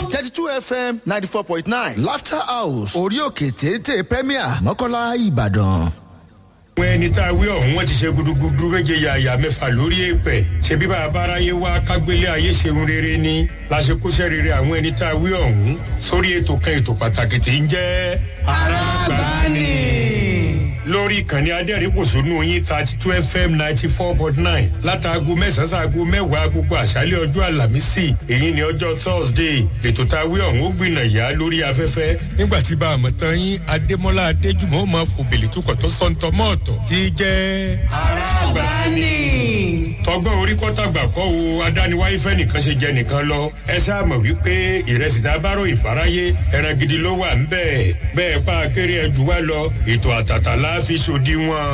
thirty two fm ninety four point nine laughter house orí òkè téńté premier mọ́kànlá ìbàdàn. àwọn ẹni tá a wí ọ̀hún wọ́n ti ṣe gudugudu méje yàyà mẹ́fà lórí èèpẹ̀ ṣe bí bàbá aráyé wá kágbélé ayé ṣeun rere ni láṣekúṣẹ́ rere àwọn ẹni tá a wí ọ̀hún sórí ètò kan ètò pàtàkì tí ń jẹ́ arábàánì lórí ìkànnì adẹ́rìnpòṣónú yín thirty two fm ninety four point nine látàgò mẹ́sàn-án sáàgò mẹ́wàá gbogbo àṣálẹ̀ ọjọ́ àlàmísì èyí ni ọjọ́ thursday lètò tá a wí ọ̀hún ó gbìnà yá lórí afẹ́fẹ́ nígbà tí bá a mọ̀ tán yín adémọ́lá adéjùmọ̀ máa fò bèlè tukọ̀ tó sọ́ńtọ́ mọ́ọ̀tọ̀ tí í jẹ́ arábàánì tọgbọ́n orí kọ́tàgbà kọ́ o adániwáyé fẹ́ nìkan ṣe jẹ nìkan lọ ẹ ṣáà mọ̀ wípé ìrẹsì dábàrò ìfaráyé ẹran gidi ló wà ń bẹ́ẹ̀ bẹ́ẹ̀ pa akéré ẹjù wá lọ ètò àtàtà láàfin ṣòdiwọ̀n.